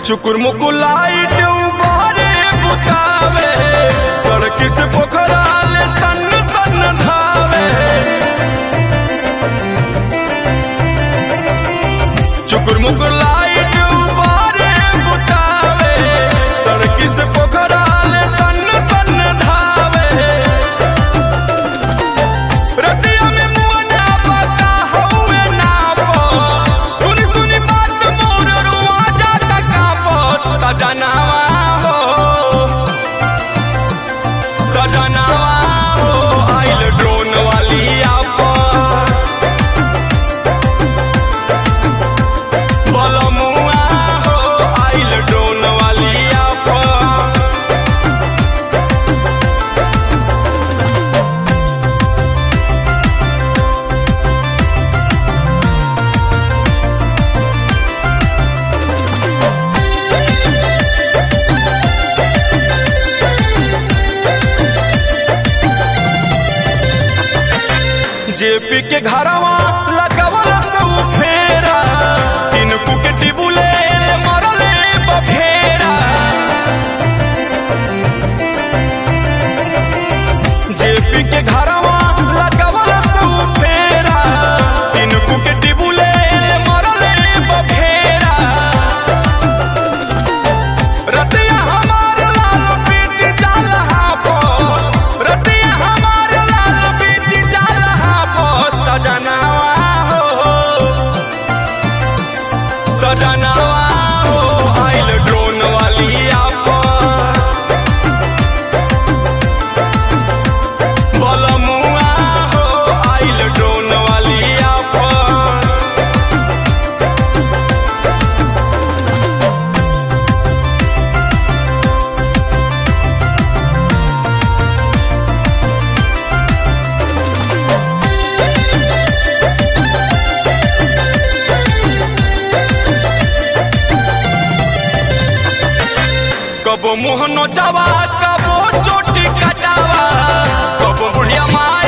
चुकुर मुकुर light उबारे बुतावे सड़क से पोखरा ले सन सन धावे चुकुर मुकुर लाइट उबारे बुतावे सड़क से पोखरा ले सन सन धावे रतिया में मुआ ना पता हउए ना पो सुनी सुनी बात मोर रुआ जाता कापत सजनावा हो सजनावा हो आइल ड्रोन वाली आपन बलमुआ हो आइल ड्रोन वाली आपन जेपी के घरवा लगावल सौ फेरा इनको के टिबुले मरले बफेरा जेपी के घरवा लगावल सौ फेरा इनको के टिबुले मरले बफेरा रतिया हमार लाल पीती जालहा पर रतिया हमार लाल पीती जालहा पर सजनावा हो सजनावा हो आइल ड्रोन वाली आपन बलमुआ हो आइल ड्रोन वाली आपन कबो मुँह नोचावा कबो चोटी कटावा कबो बुढ़िया माँ